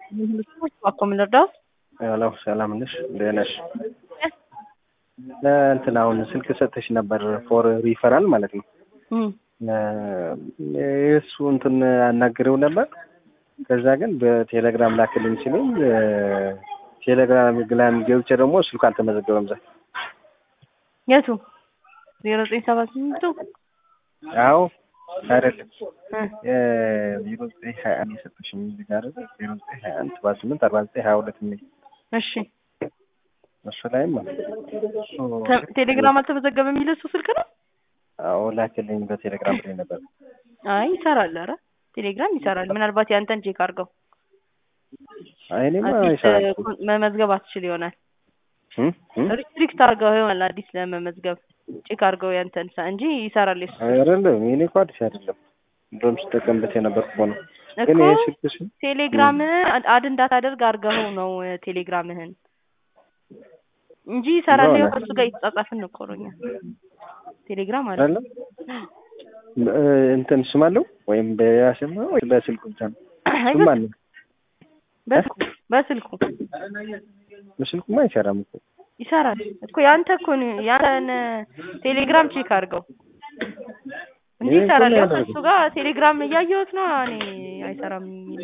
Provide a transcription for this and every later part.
እባክዎ ምን ልርዳዎት? ሄሎ ሰላም ነሽ? እንዴት ነሽ? እንትን አሁን ስልክ ሰጥተሽ ነበር ፎር ሪፈራል ማለት ነው። የእሱ እንትን አናግሬው ነበር። ከዛ ግን በቴሌግራም ላክልኝ ሲለኝ ቴሌግራም ግላም ገብቼ ደግሞ ስልኩ አልተመዘገበም። ዛ የቱ ዜሮ ዘጠኝ ሰባ ስምንቱ አዎ አይደለም ዜሮ ዘጠኝ ሀያ አንድ የሰጠሽኝ እዚህ ጋር ዜሮ ዘጠኝ ሀያ አንድ ሰባ ስምንት አርባ ዘጠኝ ሀያ ሁለት የሚል እሺ እሱ ላይም ቴሌግራም አልተመዘገበም የሚል እሱ ስልክ ነው። አዎ ላክልኝ በቴሌግራም ላይ ነበር። አይ ይሰራል። ኧረ ቴሌግራም ይሰራል። ምናልባት ያንተን ቼክ አድርገው አይ እኔማ አዲስ ይሰራል። መመዝገብ አትችል ይሆናል። እም? እም? ሪስትሪክት አድርገው ይሆናል አዲስ ለመመዝገብ ቼክ አድርገው ያንተን ሳ- እንጂ ይሰራል የሱ አይደለም የኔ እኮ አዲስ አይደለም። እንደውም ስጠቀምበት የነበርኩ እኮ ነው። ግን እኮ ይሄ ስልክሽ ቴሌግራምህን አድ እንዳታደርግ አድርገው ነው ቴሌግራምህን እንጂ ይሰራል። ይኸው ከእሱ ጋር የተጻጻፍን እኮ ነው እኛ ቴሌግራም አለ። አይደለም እ እንትን ስም አለው ወይም በሌላ ስም ነው ወይ በስልኩ ብቻ ነው? አይ ስም አለው። በስልኩ በስልኩ በስልኩማ አይሰራም እኮ። ይሰራል እኮ ያንተ እኮ ነው ያንተን ቴሌግራም ቼክ አድርገው እንጂ ይሄ እኮ ይሰራል። ነው ያው ያደረኩት። ከእሱ ጋር ቴሌግራም እያየሁት ነው እኔ አይሰራም የሚል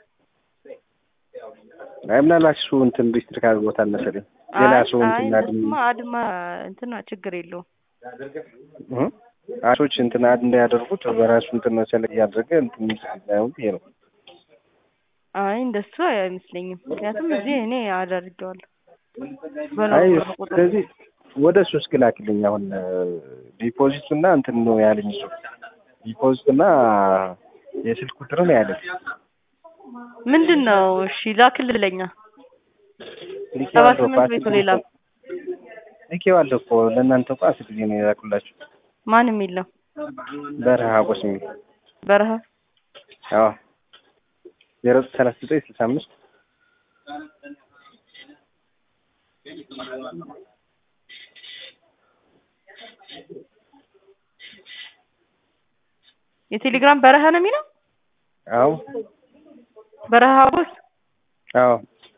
አይ ምናልባት እሱ እንትን ሪስትሪክት አድርጎታል መሰለኝ። ሌላ አይ ሰው አይ እንትን አድም እሱማ አድማ እንትና ችግር የለውም። እ አሶች እንትን አድ እንዳያደርጉት በራሱ እንትን መሰለኝ እያደረገ እንትን ነው ይሄ ነው። አይ እንደሱ አይመስለኝም። ምክንያቱም እዚህ እኔ አደርጌዋለሁ አይ በኖርማል ቁጥር ስለዚህ ወደ እሱ እስኪ ላክልኝ። አሁን ዲፖዚቱ እና እንትን ነው ያለኝ እሱ ዲፖዚት እና የስልክ ቁጥር ነው ያለኝ። ምንድን ነው? እሺ ላክልለኛ ልኬዋለሁ ሰባት እኮ ስምንት አስር ቤቱ ጊዜ ሌላ እኮ ልኬዋለሁ እኮ ለእናንተ እኮ አስር ጊዜ ነው የላኩላችሁ። ማን የሚል ነው? በረሃ አጎስ የሚል በረሃ አዎ ዜሮ ሰላሳ ዘጠኝ ስልሳ አምስት የቴሌግራም በረሃ ነው የሚለው አዎ በረሃ ቦስ አዎ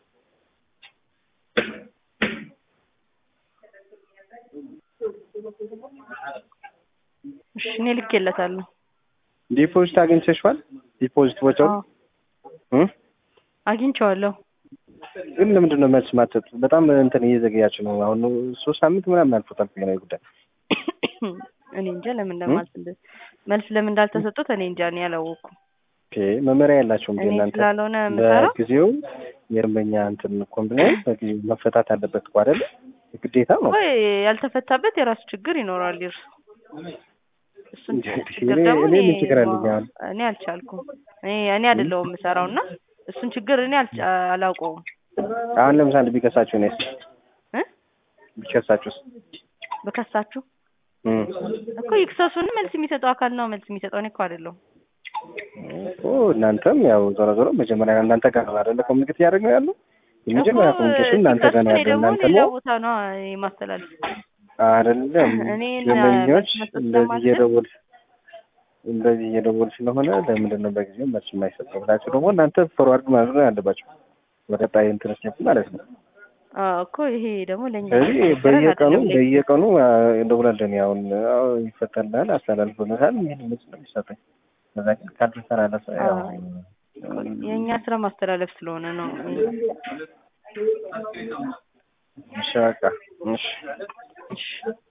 እሺ እኔ ልኬለታለሁ። ዲፖዚት አግኝተሽዋል? ዲፖዚት ቦታው አዎ እ አግኝቼዋለሁ። ግን ለምንድን ነው መልስ ማትሰጡት? በጣም እንትን እየዘገያችሁ ነው። አሁን ሶስት ሳምንት ምናምን አልፎታል ብሔራዊ ጉዳይ እኔ እንጃ ለምን እንደማልስ እንደ- መልስ ለምን እንዳልተሰጡት እኔ እንጃ እኔ አላወኩም። ኦኬ መመሪያ ያላቸውም እኔ እናንተ ስላልሆነ የምሰራው በጊዜው የደንበኛ እንትን ኮምፕሌን በጊዜው መፈታት አለበት እኮ አይደለ? ግዴታ ነው። ወይ ያልተፈታበት የራሱ ችግር ይኖራል ይርሱ እሱን እንዴ፣ ችግር እኔ- ደግሞ እኔ እኔ ምን ችግር አለኝ አሁን? እኔ አልቻልኩም። እኔ እኔ አይደለሁም የምሰራው እና እሱን ችግር እኔ አልቻ- አላውቀውም አሁን ለምሳሌ ቢከሳችሁ ነስ እ ቢከሳችሁስ? በከሳችሁ እም እኮ ይክሰሱን መልስ የሚሰጠው አካል ነው መልስ የሚሰጠው እኔ እኮ አይደለሁም። እኮ እናንተም ያው ዞሮ ዞሮ መጀመሪያ እናንተ ጋር ነው አይደለ ኮሚኒኬት እያደረግን ያለው የመጀመሪያ እኮ ኮሚኒኬሽን እናንተ ጋር ነው ሲከሱን ያለው። ደግሞ እናንተ ሌላ ነው ቦታ ነው የማስተላለፍ አይደለም እኔ ደንበኞች መስጠት እንደዚህ ስለማልችል እየደወል እንደዚህ እየደወል ስለሆነ ለምንድን ነው በጊዜው መልስ የማይሰጠው ብላችሁ ደግሞ እናንተ ፎርዋርድ ማድረግ ነው ያለባችሁ ወደ ቀጣይ ኢንትረስት ማለት ነው። አዎ እኮ ይሄ ደግሞ ለእኛ ስለዚህ የሚነገረን በየቀኑ አይደለም። ለእኛ በየቀኑ አ፣ እንደውላለን ያውን አዎ ይፈታልናል አስተላልፎለታል የሚል መልስ ነው የሚሰጠኝ። ከዛ ግን ካልተስተላለፈ ያው አይ፣ የእኛ ስራ ማስተላለፍ ስለሆነ ነው። እሺ በቃ እሺ እሺ